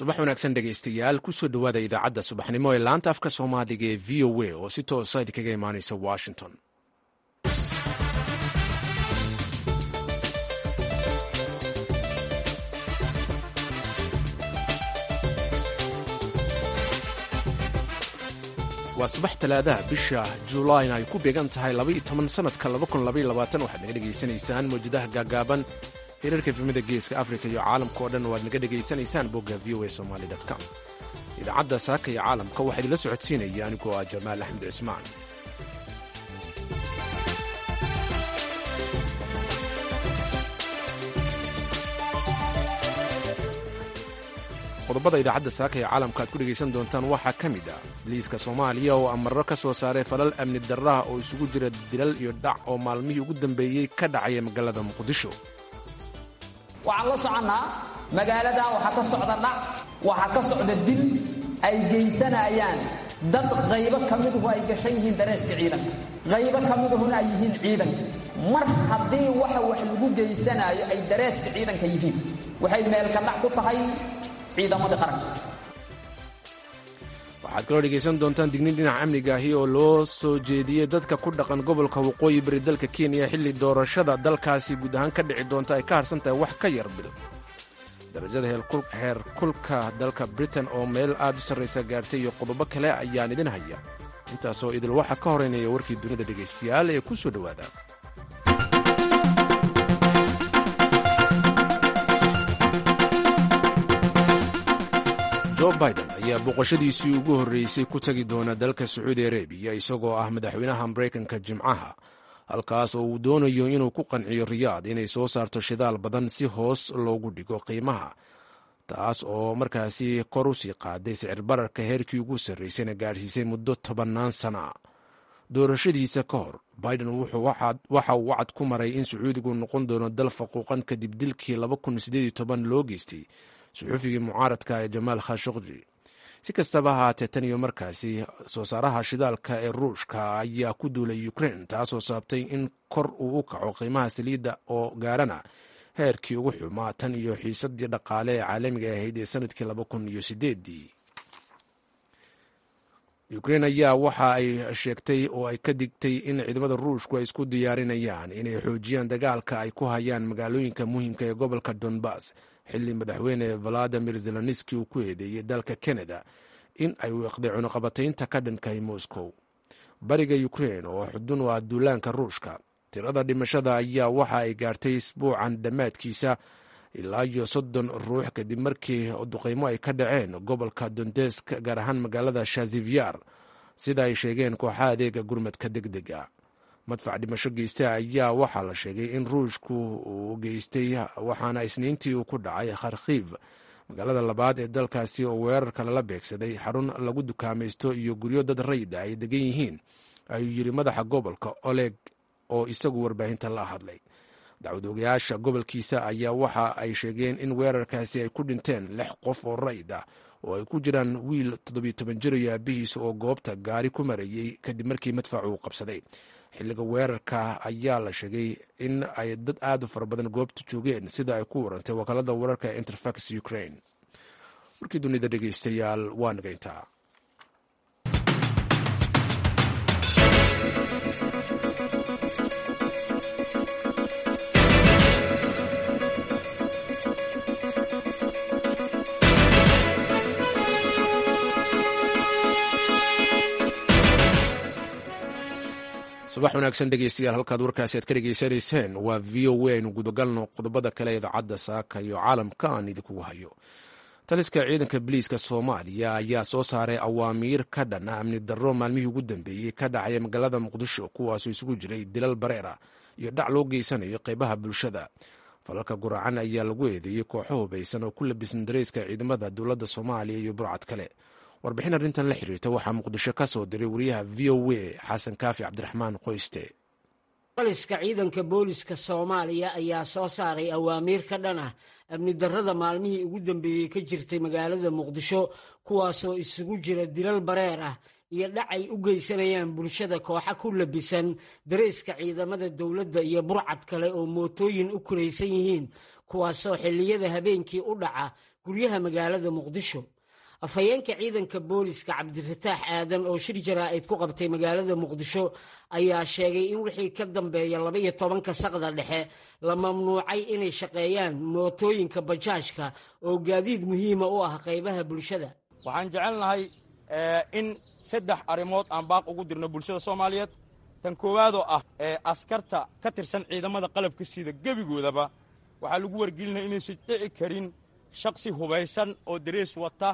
subax wanaagsan dhegaystayaal kusoo dhowaada idaacadda subaxnimo ee laanta afka soomaaliga ee v o a oo si toosa idinkaga imaanaysa washington waa subax talaadaha bisha juulayn ay ku beegan tahay sanadka waxaad naga dhegaysanaysaan mawjadaha gaagaaban hirarka efemada geeska afrika iyo caalamka oo dhan waad naga dhegaysanaysaan bogga v o a somaly com idaacadda saaka iyo caalamka waxaa idinla socodsiinaya anigoo ah jamaal axmed cismaan qodobada idaacadda saaka ee caalamka aad ku dhegaysan doontaan waxaa ka mid ah biliiska soomaaliya oo amarro ka soo saaray falal amni darraha oo isugu jira dilal iyo dhac oo maalmihii ugu dambeeyey ka dhacaya magaalada muqdisho waxaan la soconnaa magaaladan waxaa ka socda dhac waxaa ka socda dil ay geysanayaan dad qaybo ka miduhu ay gashan yihiin dareeska ciidanka qaybo ka miduhuna ay yihiin ciidanka mar haddii waxa wax lagu geysanaayo ay dareeska ciidanka yihiin waxay meelka dhac ku tahay ciidamadii qaranka waxaad kaloo dhegaysan doontaan dignin dhinaca amniga ahi oo loo soo jeediyey dadka ku dhaqan gobolka waqooyi bari dalka kenya xilli doorashada dalkaasi guud ahaan ka dhici doonta ay ka harsan tahay wax ka yar bil darajada heer kulka dalka britain oo meel aad u sarraysa gaartay iyo qodobo kale ayaan idin haya intaasoo idil waxaa ka horeynaya warkii dunida dhegaystayaal ee ku soo dhowaada jo biden ayaa booqashadiisii ugu horreysay ku tagi doona dalka sacuudi arabiya isagoo ah madaxweynaha maraykanka jimcaha halkaas oo uu doonayo inuu ku qanciyo riyaad inay soo saarto shidaal badan si hoos loogu dhigo qiimaha taas oo markaasi kor u sii qaaday sicir bararka heerkii ugu sarraysayna gaadhsiisay muddo tobannaan sana a doorashadiisa ka hor biden waxa uu wacad ku maray in sacuudigu noqon doono dal faquuqan kadib dilkii loo geystay suxuufigii mucaaradka ee jamaal khashokji si kastaba ahaatee tan iyo markaasi soo saaraha shidaalka ee ruushka ayaa ku duulay ukrein taasoo sababtay in kor uu u kaco qiimaha saliidda oo gaarana heerkii ugu xumaa tan iyo xiisadii dhaqaale ee caalamiga ahayd ee sanadkii laba kun iyo sideedii ukrein ayaa waxa ay sheegtay oo ay ka digtay in ciidamada ruushku ay isku diyaarinayaan inay xoojiyaan dagaalka ay ku hayaan magaalooyinka muhiimka ee gobolka donbass xilli madaxweyne valadimir zelenski uu ku eedeeyey dalka kanada in ay wiiqday cunuqabataynta ka dhankahay moscow bariga ukrein oo xudun u ah duulaanka ruushka tirada dhimashada ayaa waxa ay gaartay isbuucan dhammaadkiisa ilaa iyo soddon ruux kadib markii duqaymo ay ka dhaceen gobolka dondesk gaar ahaan magaalada shazivyar sida ay sheegeen kooxaha adeega gurmadka deg dega madfac dhimasho geysta ayaa waxaa la sheegay in ruushku uu geystay waxaana isniintii uu ku dhacay kharkiv magaalada labaad ee dalkaasi oo weerarka lala beegsaday xarun lagu dukaamaysto iyo guryo dad rayda ay degan yihiin ayuu yidhi madaxa gobolka oleg oo isagu warbaahinta la hadlay dacwad ogayaasha gobolkiisa ayaa waxa ay sheegeen in weerarkaasi ay ku dhinteen lix qof oo rayd ah oo ay ku jiraan wiil toddobiyo toban jir iyo aabihiisa oo goobta gaari ku marayey kadib markii madfacu uu qabsaday xilliga weerarka ayaa la sheegay in ay dad aad u fara badan goobta joogeen sida ay ku warantay wakaalada wararka ee interfax ukraine warkii dunida dhegeystayaal waa nagayntaa subax wanaagsan dhegeystayaal halkaad warkaasi aad ka dhegeysanayseen waa v o a aynu gudagalno qodobada kale idaacadda saaka iyo caalamka aan idinkugu hayo taliska ciidanka biliiska soomaaliya ayaa soo saaray awaamiir ka dhan ah amni darro maalmihii ugu dambeeyey ka dhacaya magaalada muqdisho kuwaasoo isugu jiray dilal bareera iyo dhac loo geysanayo qeybaha bulshada falalka guracan ayaa lagu eedeeyey kooxo hubaysan oo ku labisan dareyska ciidamada dowladda soomaaliya iyo burcad kale warbixin arrintan la xiriirta waxaa muqdisho ka soo diray wariyaha v o a xasan kaafi cabdiraxmaan qoyste taliska ciidanka booliska soomaaliya ayaa soo saaray awaamiir ka dhan ah amni darrada maalmihii ugu dambeeyey ka jirtay magaalada muqdisho kuwaasoo isugu jira dilal bareer ah iyo dhac ay u geysanayaan bulshada kooxa ku labisan dareyska ciidamada dowladda iyo burcad kale oo mootooyin u kuraysan yihiin kuwaasoo xilliyada habeenkii u dhaca guryaha magaalada muqdisho afhayeenka ciidanka booliska cabdifataax aadan oo shir jaraa'id ku qabtay magaalada muqdisho ayaa sheegay in wixii ka dambeeya labaiyo tobanka saqda dhexe la mamnuucay inay shaqeeyaan mootooyinka bajaajka oo gaadiid muhiima u ah qaybaha bulshada waxaan jecelnahay in saddex arrimood aan baaq ugu dirno bulshada soomaaliyeed tan koowaadoo ah askarta ka tirsan ciidamada qalabka sida gebigoodaba waxaa lagu wargelinaya inaysan dhici karin shaksi hubaysan oo darees wata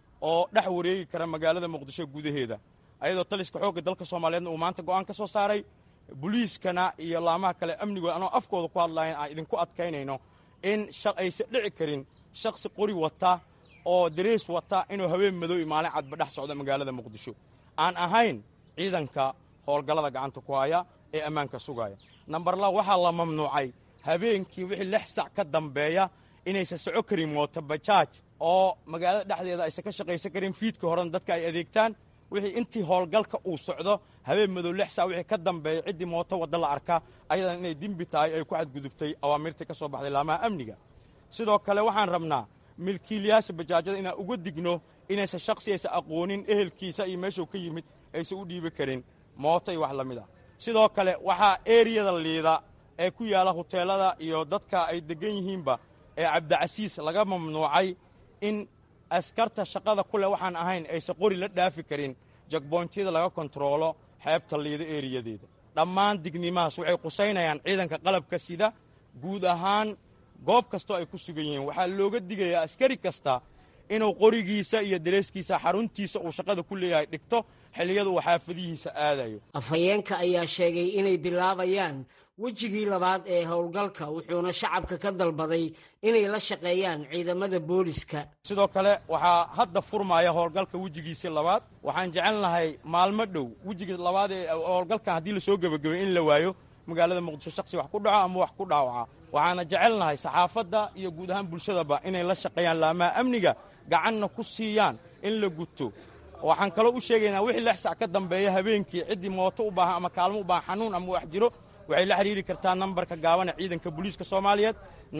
oo dhex wareegi kara magaalada muqdisho gudaheeda ayadoo taliska xoogga dalka soomaaliyeedna uu maanta go'aan ka soo saaray boliiskana iyo laamaha kale amnigooda anoo afkooda ku hadlayan aan idinku adkaynayno in aysan dhici karin shaksi qori wata oo darees wata inuu haween madow iyo maalin cadba dhex socdo magaalada muqdisho aan ahayn ciidanka howlgallada gacanta ku haya ee ammaanka sugaya nambar la waxaa la mamnuucay habeenkii wixii lix sac ka dambeeya inaysan soco karin mooto bajaaj oo magaalada dhexdeeda aysan ka shaqaysan karin fiidka horena dadka ay adeegtaan wixii intii howlgalka uu socdo habeen madow lix sac wixii ka dambeeya ciddii mooto wadda la arka ayadan inay dembi tahay ay ku xadgudubtay awaamirtii ka soo baxday laamaha amniga sidoo kale waxaan rabnaa milkiilayaasha bajaajyada inaan uga digno inaysan shaksi aysan aqoonin ehelkiisa iyo meeshuu ka yimid aysan u dhiibi karin mooto iyo wax la mid ah sidoo kale waxaa eriyada liida ee ku yaalla huteelada iyo dadka ay deggan yihiinba ee cabdicasiis laga mamnuucay in askarta shaqada ku leh waxaan ahayn aysan qori la dhaafi karin jagboontyada laga kontaroolo xeebta liida eriyadeeda dhammaan dignimahaas waxay qusaynayaan ciidanka qalabka sida guud ahaan goob kastoo ay ku sugan yihiin waxaa looga digayaa askari kasta inuu qorigiisa iyo dareeskiisa xaruntiisa uu shaqada ku leeyahay dhigto xilliyada uu xaafadihiisa aadayo afhayeenka ayaa sheegay inay bilaabayaan wejigii labaad ee howlgalka wuxuuna shacabka ka dalbaday inay la shaqeeyaan ciidamada booliska sidoo kale waxaa hadda furmaya howlgalka wejigiisii labaad waxaan jecelnahay maalmo dhow wejigii labaad ee howlgalkan haddii lasoo gebagabay in la waayo magaalada muqdisho shaksi wax ku dhaco ama wax ku dhaawaca waxaana jecelnahay saxaafadda iyo guud ahaan bulshadaba inay la shaqeeyaan laamaha amniga gacanna ku siiyaan in la guto waxaan kaloo u sheegaynaa wixii lix sac ka dambeeya habeenkii ciddii mooto u baahan ama kaalmo u baahan xanuun ama wax jiro waxay la xidhiiri kartaa nambarka gaabana ciidanka booliiska soomaaliyeed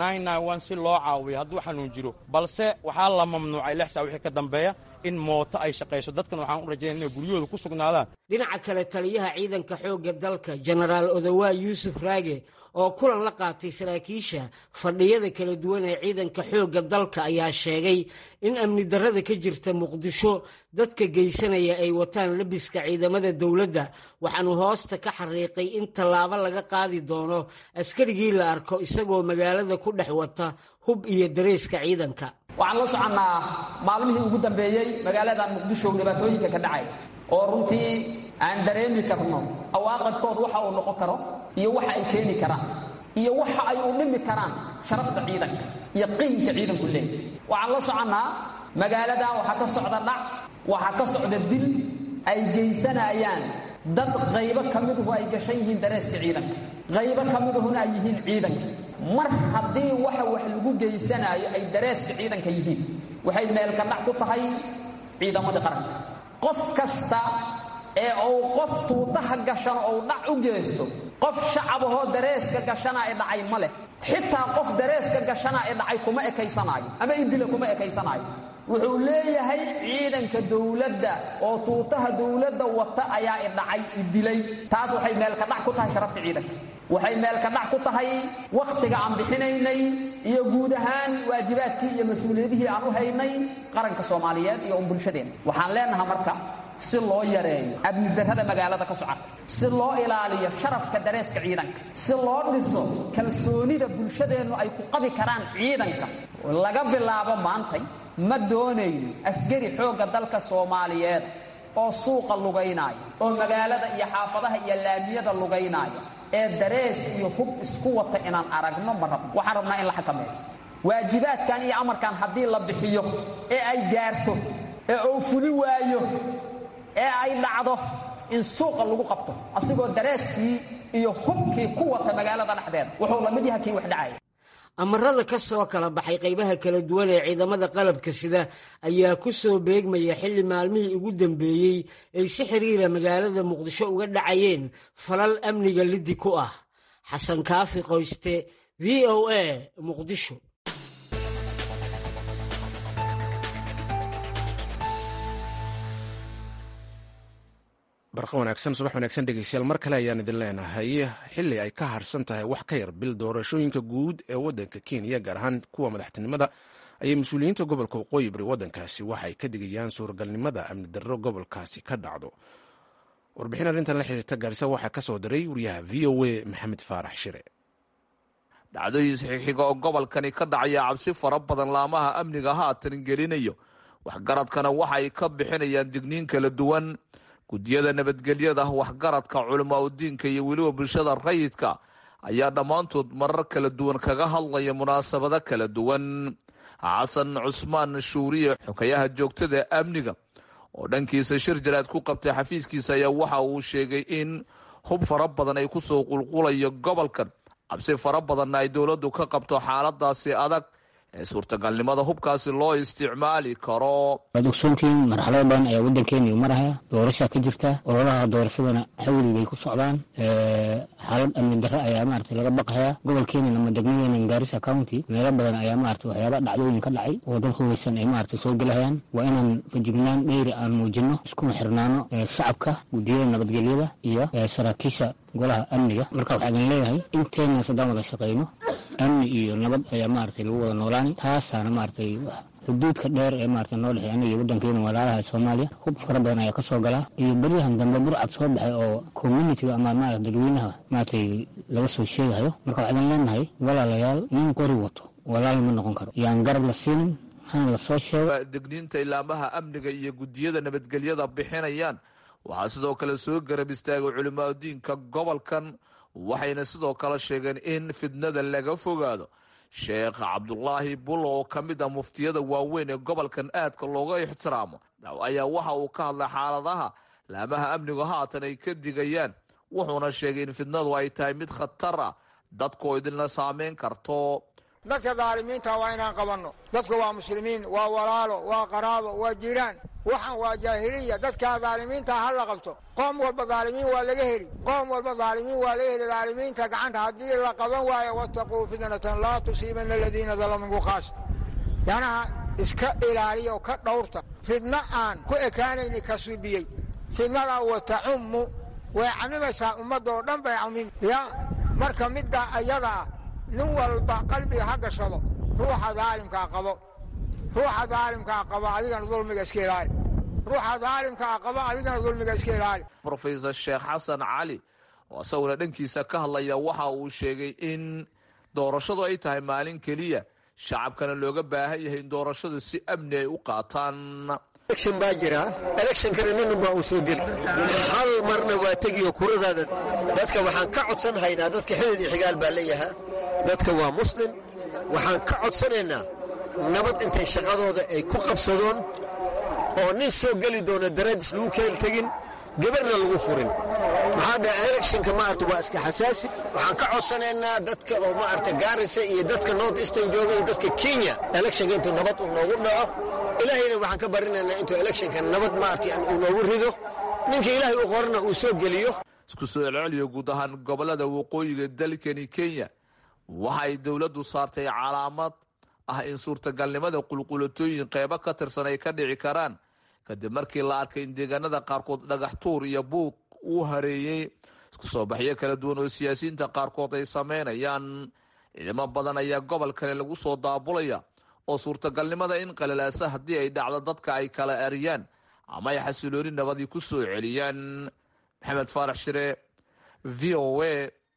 si loo caawiyo hadduu xanuun jiro balse waxaa la mamnuucay lix sac wixii ka dambeeya in mooto ay shaqayso dadkan waxaan u rajaynaya inay guryahooda ku sugnaadaan dhinaca kale taliyaha ciidanka xoogga dalka jenaraal odawaa yuusuf raage oo kulan la qaatay saraakiisha fadhiyada kala duwan ee ciidanka xoogga dalka ayaa sheegay in amni darrada ka jirta muqdisho dadka geysanaya ay wataan labiska ciidamada dowladda waxaanu hoosta ka xariiqay in tallaabo laga qaadi doono askarigii la arko isagoo magaalada ku dhex wata hub iyo dareeska ciidanka waxaan la soconnaa maalmihii ugu dambeeyey magaaladan muqdisho dhibaatooyinka ka dhacay oo runtii aan dareemi karno awaaqibkood waxa uu noqon karo iyo waxa ay keeni karaan iyo waxa ay u dhimi karaan sharafta ciidanka iyo qiimka ciidanku leeyahy waxaan la soconnaa magaaladan waxaa ka socda dhac waxaa ka socda dil ay geysanayaan dad qaybo ka miduhu ay gashan yihiin dareeska ciidanka qaybo ka miduhuna ay yihiin ciidanka mar haddii waxa wax lagu geysanaayo ay dareeska ciidanka yihiin waxay meelka dhac ku tahay ciidamadii qaranka qof kasta ee uu qof tuutaha gashan ou dhac u geysto qof shacabahoo dareeska gashana ee dhacay ma leh xitaa qof dareeska gashana ee dhacay kuma ekaysanaayo ama idila kuma ekaysanaayo wuxuu leeyahay ciidanka dowladda oo tuutaha dowladda wata ayaa idhacay idilay taas waxay meelka dhac ku tahay sharafta ciidanka waxay meelka dhac ku tahay wakhtiga aan bixinaynay iyo guud ahaan waajibaadkii iyo mas-uuliyadihii aan u haynay qaranka soomaaliyeed iyo un bulshadeenna waxaan leenahay marka si loo yareeyo amnidarrada magaalada ka socota si loo ilaaliyo sharafka dareeska ciidanka si loo dhiso kalsoonida bulshadeennu ay ku qabi karaan ciidanka laga bilaabo maantay ma doonayno askari xoogga dalka soomaaliyeed oo suuqa lugaynaayo oo magaalada iyo xaafadaha iyo laamiyada lugaynaayo ee darees iyo hub isku wata inaan aragno ma rabno waxaan rabnaa in la xakameeyo waajibaadkan iyo amarkan haddii la bixiyo ee ay gaarto ee uu fuli waayo ee ay dhacdo in suuqa lagu qabto asigoo dareeskii iyo hubkii ku wata magaalada dhexdeeda wuxuu la mid yaha kii wax dhacaya amarada ka soo kala baxay qaybaha kala duwan ee ciidamada qalabka sida ayaa ku soo beegmaya xilli maalmihii ugu dambeeyey ay si xiriira magaalada muqdisho uga dhacayeen falal amniga liddi ku ah xasan kaafi qoyste v o a muqdisho barqa wanaagsan subax wanaagsan dhegeystayaal mar kale ayaan idin leenahay xili ay ka harsan tahay wax ka yar bil doorashooyinka guud ee wadanka kenya gaar ahaan kuwa madaxtinimada ayay mas-uuliyiinta gobolka waqooyi bari wadankaasi waxay ka digayaan suuragalnimada amni darro gobolkaasi ka dhacdo warbixin arrintan la xiriirta gaarisa waxaa ka soo diray wariyaha v o a maxamed faarax shire dhacdooyin saxiixiga oo gobolkani ka dhacaya cabsi fara badan laamaha amniga haatan gelinayo waxgaradkana waxay ka bixinayaan digniin kala duwan guddiyada nabadgelyada waxgaradka culamaa udiinka iyo weliba bulshada rayidka ayaa dhammaantood marar kala duwan kaga hadlaya munaasabado kala duwan xasan cusmaan shuuriye xokayaha joogtada amniga oo dhankiisa shir jaraad ku qabtay xafiiskiisa ayaa waxa uu sheegay in hub fara badan ay kusoo qulqulayo gobolkan cabsi fara badanna ay dowladdu ka qabto xaaladaasi adag ee suurtagalnimada hubkaasi loo isticmaali karo waad ogsoontihiin marxalado badan ayaa waddankeena marahaya doorashaa ka jirta ololaha doorashadana xawli bay ku socdaan xaalad amni darre ayaa maarata laga baqaya gobolkeena ama degmadeena gaarisa county meelo badan ayaa maarata waxyaaba dhacdooyin ka dhacay oo dad hubaysan ay maarata soo gelahayaan waa inaan fajignaan dheyri aan muujino iskuna xirnaano shacabka guddiyada nabadgelyada iyo saraakiisha golaha amniga marka waxaa idin leeyahay inteena haddaan wada shaqayno amni iyo nabad ayaa maaragtay lagu wada noolaani taasaana maaragtay xuduudka dheer ee maaragtay noo dhexey aniga iyo waddankeena walaalaha soomaaliya hub fara badan ayaa ka soo galaa iyo beryahan dambe burcad soo baxay oo communitiga ama maarata dadweynaha maaragtay laga soo sheegayo marka waxaa idin leenahay walaalayaal nin qori wato walaal ma noqon karo yaan garab la siinin hana la soo sheego degniinta ilaamaha amniga iyo guddiyada nabadgelyada bixinayaan waxaa sidoo kale soo garab istaagay culimaadudiinka gobolkan waxayna sidoo kale sheegeen in fidnada laga fogaado sheekh cabdulaahi bulo oo ka mid ah muftiyada waaweyn ee gobolkan aadka looga ixtiraamo ayaa waxa uu ka hadlay xaaladaha laamaha amnigu haatan ay ka digayaan wuxuuna sheegay in fidnadu ay tahay mid khatar ah dadkoo idinla saameyn karto dadka daalimiinta waa inaan qabanno dadka waa muslimiin waa walaalo waa qaraabo waa jiraan waxaan waa jaahiliya dadkaa daalimiinta ha la qabto qoom walba daalimiin waa laga heli qoom walba daalimiin waa laga heli daalimiinta gacanta haddii la qaban waayo wattaquu fitnatan laa tusiibana aladiina dalaminku khaas yanaha iska ilaaliya oo ka dhowrta fidno aan ku ekaanayni ka subiyey fidnadaa wa tacummu way camimaysaa ummadoo dhan bay camimi ya marka middaa ayada ah nin walba qalbiga ha gashado ruuxa daalimkaa qabo ruuxa daalimkaa qaba adigana dulmiga iska ilaali ruuxa daalimkaa qaba adigana dulmiga iska ilaali rofesor sheekh xasan cali oo isaguna dhankiisa ka hadlaya waxa uu sheegay in doorashadu ay tahay maalin keliya shacabkana looga baahan yahay in doorashadu si amni ay u qaataan election baa jira electionkana ninunbaa uu soo geli hal marna waa tegiyo kuradaada dadka waxaan ka codsan haynaa dadka xidid iyo xigaal baa leeyahaa dadka waa muslim waxaan ka codsanaynaa nabad intay shaqadooda ay ku qabsadoon oo nin soo geli doona daraadis lagu keel tegin gabarna lagu furin maxaa dhaha electionka maarata waa iska xasaasi waxaan ka codsanaynaa dadka oo maarata gaarisa iyo dadka north eastern jooga iyo dadka kenya electionka intuu nabad uu noogu dhaco ilaahayna waxaan ka barinaynaa intuu electionka nabad maarata uu noogu rido ninka ilaahay u qorana uu soo geliyo isku soo celceliyo guud ahaan gobolada waqooyiga dalkani kenya waxa ay dowladdu saartay calaamad ah in suurtagalnimada qulqulatooyin qeybo ka tirsan ay ka dhici karaan kadib markii la arkay in deegaanada qaarkood dhagax tuur iyo buuq uu hareeyey isku soo baxyo kala duwan oo siyaasiyiinta qaarkood ay sameynayaan ciidamo badan ayaa gobolkani lagu soo daabulaya oo suurtagalnimada in qalalaasa haddii ay dhacdo dadka ay kala eriyaan ama ay xasilooni nabadii ku soo celiyaan maxamed faarax shire v o a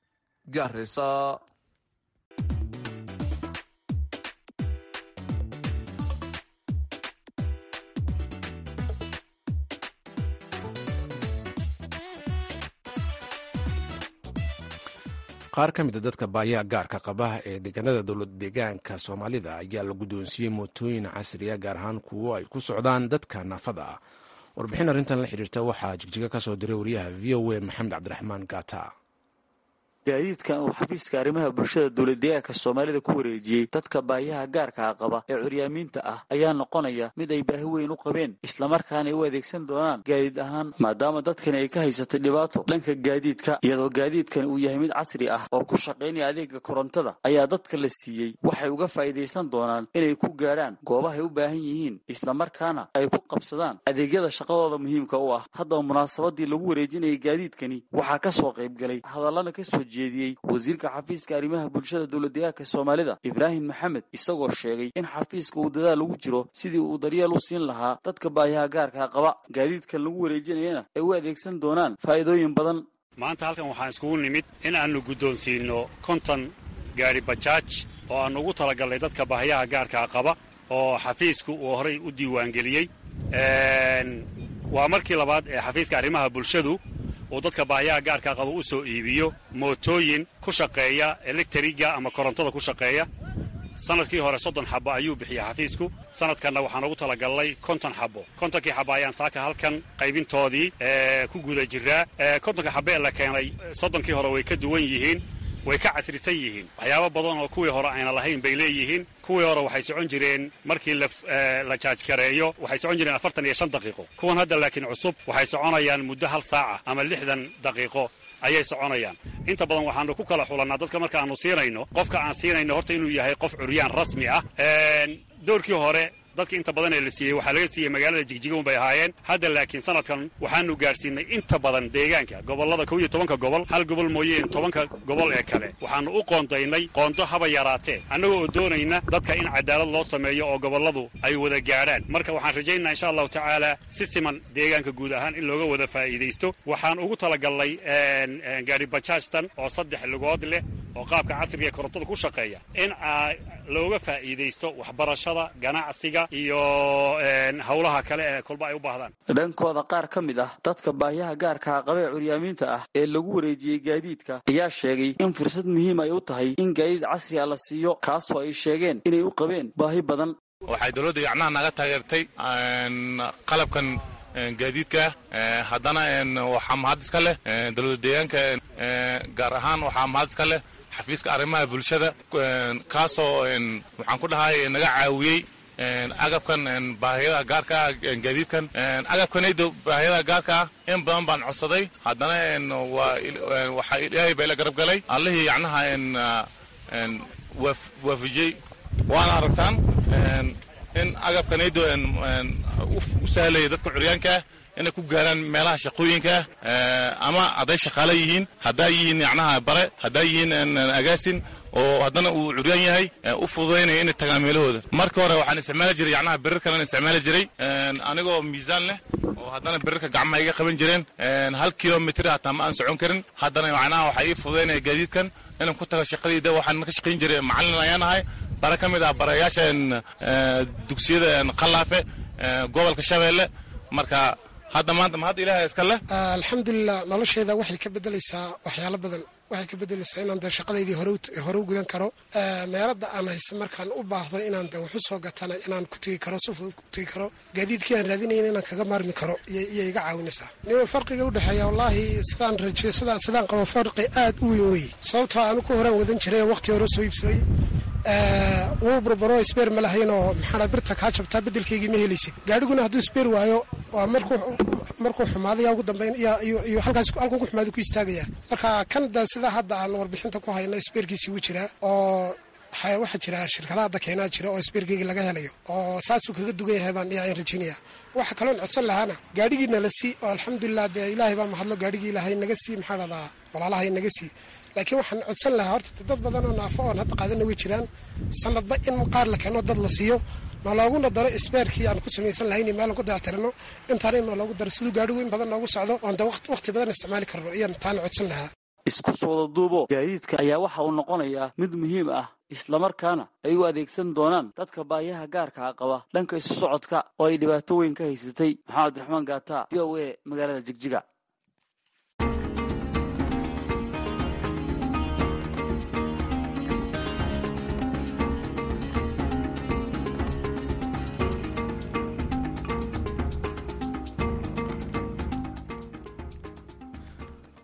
garisa qaar ka mid a dadka baayaha gaarka qaba ee deegaanada dowlad deegaanka soomaalida ayaa la guddoonsiiyey mootooyin casriya gaar ahaan kuwo ay ku socdaan dadka naafada ah warbixin arrintan la xiriirta waxaa jigjiga ka soo diray wariyaha v o a maxamed cabdiraxmaan gata gaadiidkan uu xafiiska arrimaha bulshada dowladdeegaanka soomaalida ku wareejiyey dadka baahiyaha gaarkaa qaba ee curyaamiinta ah ayaa noqonaya mid ay baahi weyn u qabeen islamarkaana ay u adeegsan doonaan gaadiid ahaan maadaama dadkani ay ka haysatay dhibaato dhanka gaadiidka iyadoo gaadiidkani uu yahay mid casri ah oo ku shaqaynaya adeega korontada ayaa dadka la siiyey waxay uga faa'iidaysan doonaan inay ku gaadhaan goobahay u baahan yihiin islamarkaana ay ku qabsadaan adeegyada shaqadooda muhiimka u ah haddaba munaasabadii lagu wareejinayay gaadiidkani waxaa ka soo qayb galay hadallana ka soo jeediyey wasiirka xafiiska arrimaha bulshada dowladdeegaanka soomaalida ibraahim maxamed isagoo sheegay in xafiiska uu dadaal ugu jiro sidii uu daryeel u siin lahaa dadka baahiyaha gaarkaa qaba gaadiidkan lagu wareejinayana ay u adeegsan doonaan faa'iidooyin badan maanta halkan waxaan iskugu nimid in aannu guddoonsiinno konton gaari bajaaj oo aannu ugu talagallay dadka baahiyaha gaarkaa qaba oo xafiisku uu horay u diiwaangeliyey waa markii labaad ee xafiiska arrimaha bulshadu uu dadka baahiyaha gaarkaa qaba u soo iibiyo mootooyin ku shaqeeya elektriga ama korontada ku shaqeeya sanadkii hore soddon xabo ayuu bixiyey xafiisku sanadkanna waxaan ugu talagallay konton xabo kontonkii xabo ayaan saaka halkan qaybintoodii ku guda jiraa kontonka xabo ee la keenay soddonkii hore way ka duwan yihiin way ka casrisan yihiin waxyaabo badan oo kuwii hore ayna lahayn bay leeyihiin kuwii hore waxay socon jireen markii la jaajkareeyo waxay socon jireen afartan iyo shan daqiiqo kuwan hadda laakiin cusub waxay soconayaan muddo hal saaca ama lixdan daqiiqo ayay soconayaan inta badan waxaanu ku kala xulannaa dadka markaannu siinayno qofka aan siinayno horta inuu yahay qof curyaan rasmi ah doorkii hore dadka inta badan ee la siiyey waxaa laga siiyey magaalada jigjigown bay ahaayeen hadda laakiin sanadkan waxaanu gaadhsiinay inta badan deegaanka gobollada kow iyo tobanka gobol hal gobol mooyeen tobanka gobol ee kale waxaannu u qoondaynay qoondo haba yaraatee annaga oo doonayna dadka in cadaalad loo sameeyo oo gobolladu ay wada gaadhaan marka waxaan rajaynaynaa insha allahu tacaala si siman deegaanka guud ahaan in looga wada faa'iidaysto waxaan ugu talagallay gaari bajaajtan oo saddex lugood leh oo qaabka casriga ee korontada ku shaqeeya in looga faa'iidaysto waxbarashada ganacsiga iyo howlaha kale ee kolba ay u baahdaan dhankooda qaar ka mid ah dadka baahiyaha gaarkaa qaba ee curyaamiinta ah ee lagu wareejiyey gaadiidka ayaa sheegay in fursad muhiim ay u tahay in gaadiid casri a la siiyo kaasoo ay sheegeen inay u qabeen baahi badan waxay dowladda yacnaha naga taageertay qalabkan gaadiidka haddana waxaa mahad iska leh dowladda deegaanka gaar ahaan waxaa mahad iska leh xafiiska arrimaha bulshada kaasoo waxaan ku dhahay naga caawiyey agabkan baahiyada gaarka ah gaadiidkan agabkanaydo baahiyada gaarka ah in badan baan codsaday haddana waxaa ilaahay baa ila garab galay allihii yacnaha waafijiyey waana aragtaan in agabkanaydo u sahlaya dadka curyaankaah inay ku gaaraan meelaha shaqooyinkaah ama hadday shaqaale yihiin hadday yihiin yacnaha bare hadday yihiin agaasin oo haddana uu curyaan yahay u fududaynaya inay tagaan meelahooda marka hore waxaan isticmaali jiray yacnaha birir kalean isticmaali jiray anigoo miisaan leh oo haddana birirka gacmaha iga qaban jireen hal kilomitr hataa ma aan socon karin haddana macnaha waxaa ii fududaynaya gaadiidkan inaan ku tago shaqadayda waxaan ka shaqayn jiray macallin ayaan ahay bare ka mid ah barayaasha dugsiyada qalaafe gobolka shabeelle marka hadda maanta mahad ilaaha iska leh alxamdulilah nolosheeda waxay ka bedelaysaa waxyaalo badan waxay ka bedelaysaa inaan dee shaqadaydii hore u gudan karo meelada aan hayse markaan u baahdo inaan de waxu soo gatana inaan ku tegi karo si fudud ku tegi karo gaadiidkii aan raadinayn inaan kaga maarmi karo iyo iga caawinaysaa niman farqiga udhexeeya wallaahi sidaan rajeyo sidaan sidaan qabo farqi aad u weyn wey sababtoo aanu ku horaan wadan jiray waqti hore soo iibsaday wuu burburo sbeer ma lahayn oo maxaa birta kaa jabtaa bedelkeygii ma helaysid gaadhiguna hadduu sbeer waayo waa markuu markuu xumaado yaa ugu dambeyn iyo halkaas halkuu ku xumaado ku istaagaya marka kan da sida hadda aan warbixinta ku hayno sbeerkiisii wuu jiraa oo waxaa jira shirkadaha hadda keenaa jira oo sbeerkeyga laga helayo oo saasuu kaga dugan yahay baan iyaan rajaynaya waxa kaloon codsan lahaana gaadhigiina la sii oo alxamdulilah dee ilaahay baa mahadlo gaadhigii ilaahay naga sii maxaa dhahdaa walaalahay naga sii laakiin waxaan codsan lahaa horta dad badan oo naafo oon hadda qaadana way jiraan sanadba in qaar la keeno dad la siiyo ma looguna daro isbeerkii aan ku samaysan lahayn meel ku dayactirano intaana in loogu daro siduu gaadhigu in badan noogu socdo oon de waqti badan isticmaali karno iyaan taana codsan lahaa isku sooda duubo gaadiidka ayaa waxa uu noqonayaa mid muhiim ah islamarkaana ay u adeegsan doonaan dadka baayaha gaarkaa qaba dhanka isu socodka oo ay dhibaato weyn ka haysatay maxamed abdiraxmaan gaata v o a magaalada jigjiga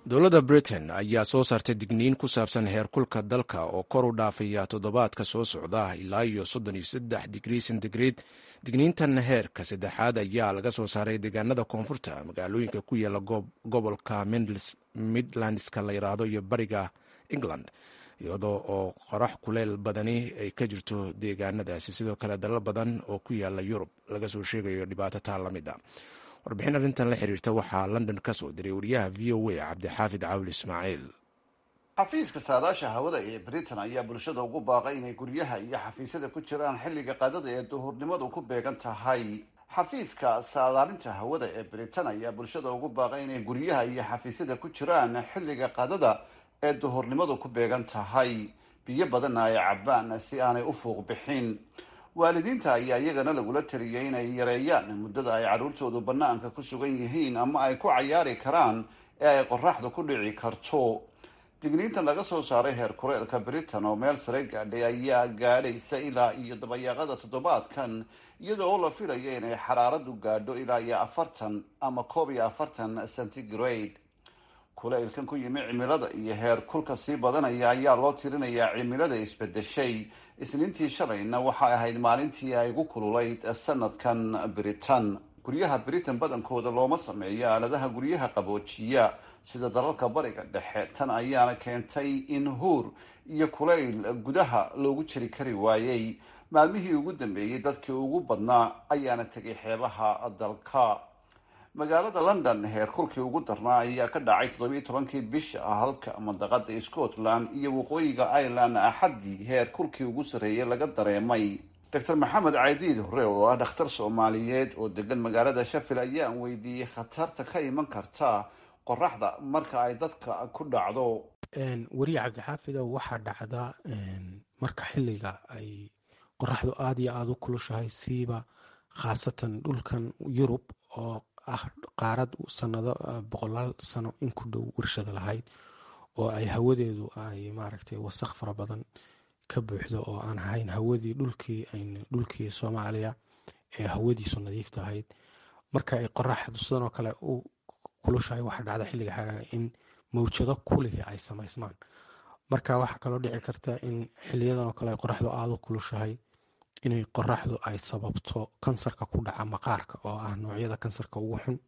dowladda britain ayaa soo saartay digniin ku saabsan heerkulka dalka oo kor u dhaafaya toddobaadka soo socda ilaa iyo soddon iyo saddex digrii centigrade digniintan heerka saddexaad ayaa laga soo saaray deegaanada koonfurta magaalooyinka ku yaala gobolka midlandska la yiraahdo iyo bariga england iyadoo oo qorax kuleyl badani ay ka jirto deegaanadaasi sidoo kale dalal badan oo ku yaala yurub laga soo sheegayo dhibaato taa la mid a warbixin arrintan la xiriirta waxaa london ka soo diray wariyaha v o a cabdixaafid caawil ismaaciil xafiiska saadaasha hawada ee britain ayaa bulshada ugu baaqay inay guryaha iyo xafiisyada ku jiraan xilliga qadada ee duhurnimadu ku beegan tahay xafiiska saadaalinta hawada ee britain ayaa bulshada ugu baaqay inay guryaha iyo xafiisyada ku jiraan xilliga qadada ee duhurnimadu ku beegan tahay biyo badanna ay cabaan si aanay u fuuq bixin waalidiinta ayaa iyagana lagula taliyay inay yareeyaan muddada ay carruurtoodu bannaanka ku sugan yihiin ama ay ku cayaari karaan ee ay qoraxdu ku dhici karto digniintan laga soo saaray heer kuleelka britain oo meel sare gaadhay ayaa gaadhaysa ilaa iyo dabayaaqada toddobaadkan iyadoo oo la filayo inay xaraaradu gaadho ilaa iyo afartan ama koob iyo afartan centigrade kuleylkan ku yimi cimilada iyo heer kulka sii badanaya ayaa loo tirinayaa cimilada isbedeshay isniintii shalayna waxay ahayd maalintii ay ugu kululayd sanadkan britain guryaha britain badankooda looma sameeyo aaladaha guryaha qaboojiya sida dalalka bariga dhexe tan ayaana keentay in huur iyo kulayl gudaha loogu jiri kari waayey maalmihii ugu dambeeyey dadkii ugu badnaa ayaana tegay xeebaha dalka magaalada london heer kulkii ugu darnaa ayaa ka dhacay toddobiiyo tobankii bisha halka mandaqada scotland iyo waqooyiga ireland axaddii heer kulkii ugu sarreeyay laga dareemay doctor maxamed caydiid hore oo ah dhakhtar soomaaliyeed oo degan magaalada shafil ayaan weydiiyey khatarta ka iman karta qoraxda marka ay dadka ku dhacdo weriye cabdixaafidow waxaa dhacda marka xilliga ay qoraxdu aada iyo aada u kulushahay siiba khaasatan dhulkan yurub oo ah qaarad sanado boqolaal sano in ku dhow warshada lahayd oo ay hawadeedu ay maaragtay wasaq fara badan ka buuxdo oo aan ahayn hawadii dhulkii ayn dhulkii soomaaliya ee hawadiisu nadiifta ahayd marka ay qoraxdu sidanoo kale u kulushahay waxaa dhacda xilliga xagaaga in mawjado kulihi ay samaysmaan marka waxaa kaloo dhici karta in xiliyadan oo kale ay qoraxdu aada u kulushahay inay qoraxdu ay sababto kansarka ku dhaca maqaarka oo ah noocyada kansarka ugu xun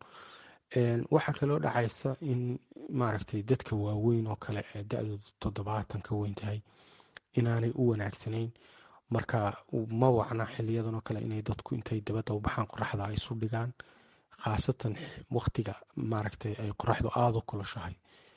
waxaa kaloo dhacaysa in maaragtay dadka waaweyn oo kale ee da-dooda toddobaatan ka weyn tahay inaanay u wanaagsanayn marka ma wacna xiliyadan oo kale inay dadku intay dabadda u baxaan qoraxda ay isu dhigaan khaasatan waqtiga maaragtay ay qoraxdu aada u kulushahay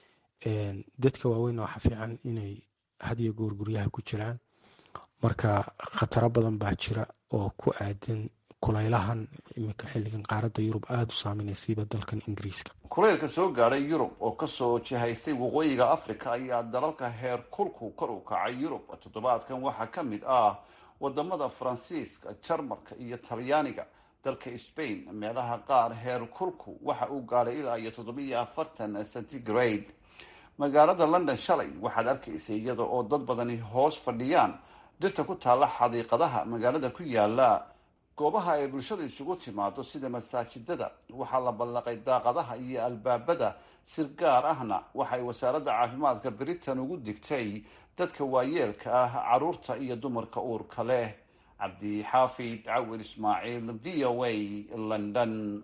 dadka waaweynna waxaa fiican inay hadiyo goor guryaha ku jiraan marka khataro badan baa jira oo ku aadan kulaylahan iminka xilligan qaaradda yurub aada u saameynaysiiba dalkan ingiriiska kuleylka soo gaadhay yurub oo kasoo jihaystay waqooyiga africa ayaa dalalka heer kulku kor u kacay yurub toddobaadkan waxaa ka mid ah wadamada faransiiska jarmalka iyo talyaaniga dalka spain meelaha qaar heer kulku waxa uu gaadhay ilaa iyo toddobiiyo afartan centigrade magaalada london shalay waxaad arkaysay iyada oo dad badani hoos fadhiyaan dhirta ku taalla xadiiqadaha magaalada ku yaala goobaha ay bulshada isugu timaado sida masaajidada waxaa la ballaqay daaqadaha iyo albaabada sir gaar ahna waxay wasaaradda caafimaadka britain ugu digtay dadka waayeelka ah caruurta iyo dumarka uurka leh cabdixaafid cawir ismaaciil v o a london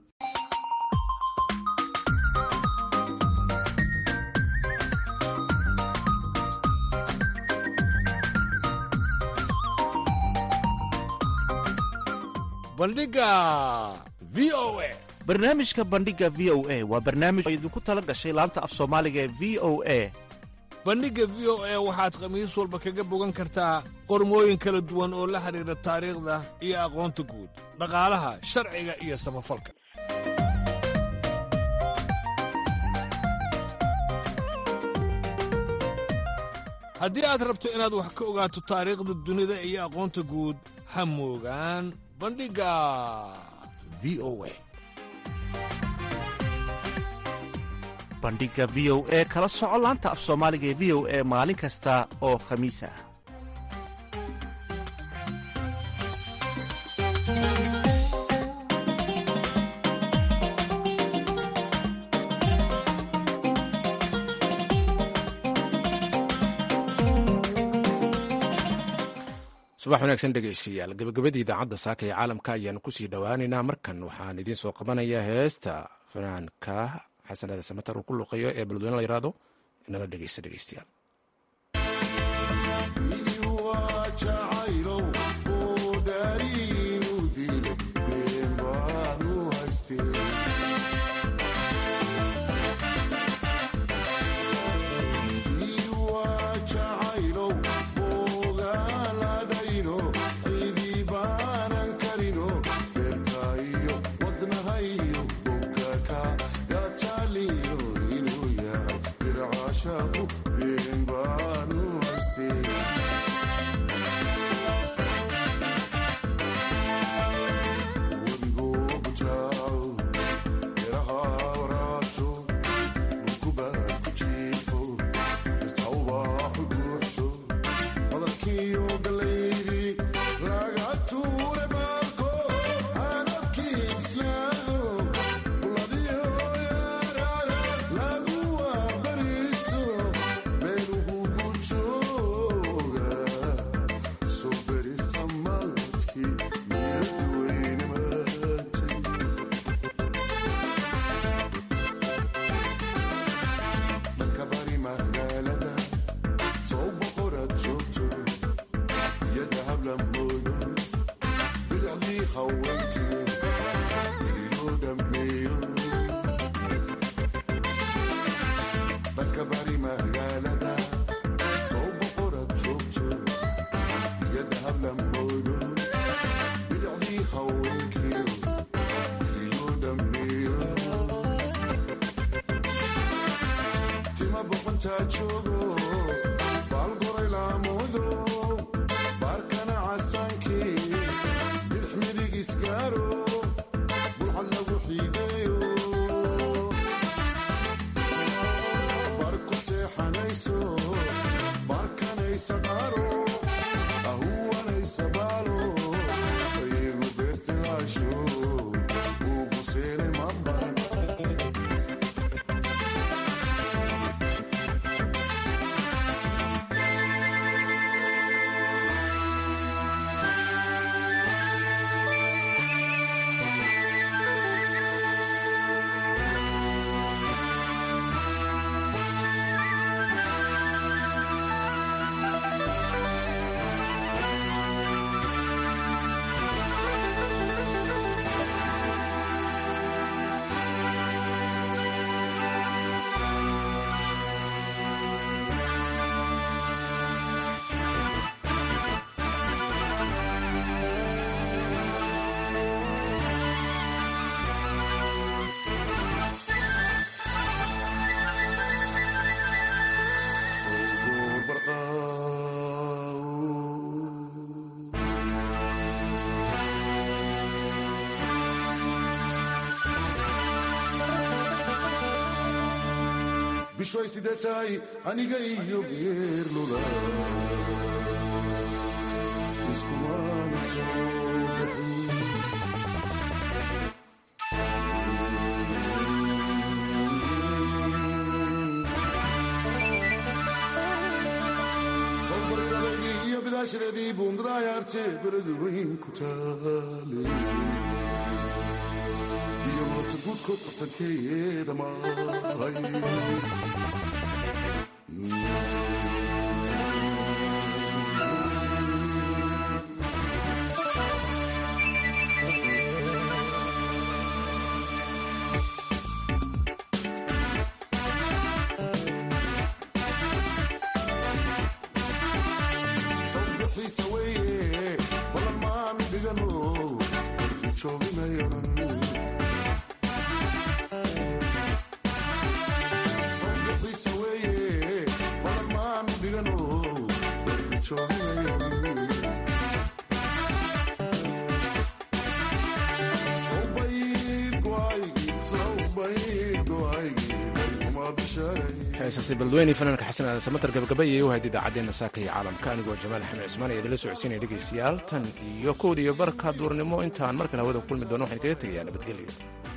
bandhiga v o a barnaamijka bandhiga v o a waa barnaamij oo idinku tala gashay laanta af soomaaliga ee v o a bandhigga v o a waxaad khamiis walba kaga bogan kartaa qormooyin kala duwan oo la xidhiidha taariikhda iyo aqoonta guud dhaqaalaha sharciga iyo samafalka haddii aad rabto inaad wax ka ogaato taariikhda dunida iyo aqoonta guud ha moogaan bandhigga v o a bandhigga v o e kala soco laanta af soomaaliga ee v o e maalin kasta oo khamiis ah subax wanaagsan dhegeystayaal gabagabadii idaacadda saaka ee caalamka ayaanu kusii dhowaaneynaa markan waxaan idiin soo qabanayaa heesta fanaanka xasanada samatar uu ku luqeeyo ee beledweyne la yiraahdo inala dhegeysta dhegeystayaal bishoy sidee tahay aniga iyo geerlula iskumana soo sawbaridadeydii iyo bidaashadeedii buundaraayarte beradu weyn ku taale iyo moota guudkood bartankeeda maray sawbixiisa weeye balan maanu dhigano dalkii jooginayaran sawbixiisa weeye balan maanu dhigano dalkii jooginayaran heesaasi beledweyne fanaanka xasan aadan samatar gabagabayay u hayd idaacaddeenna saaka iyo caalamka anigoo jamaal axmed cismaan ee idinla socodsiinaya dhegaystayaal tan iyo kowda iyo barka duurnimo intaan mar kale hawada ku kulmi doono waxaan kaga tegayaa nabadgelyo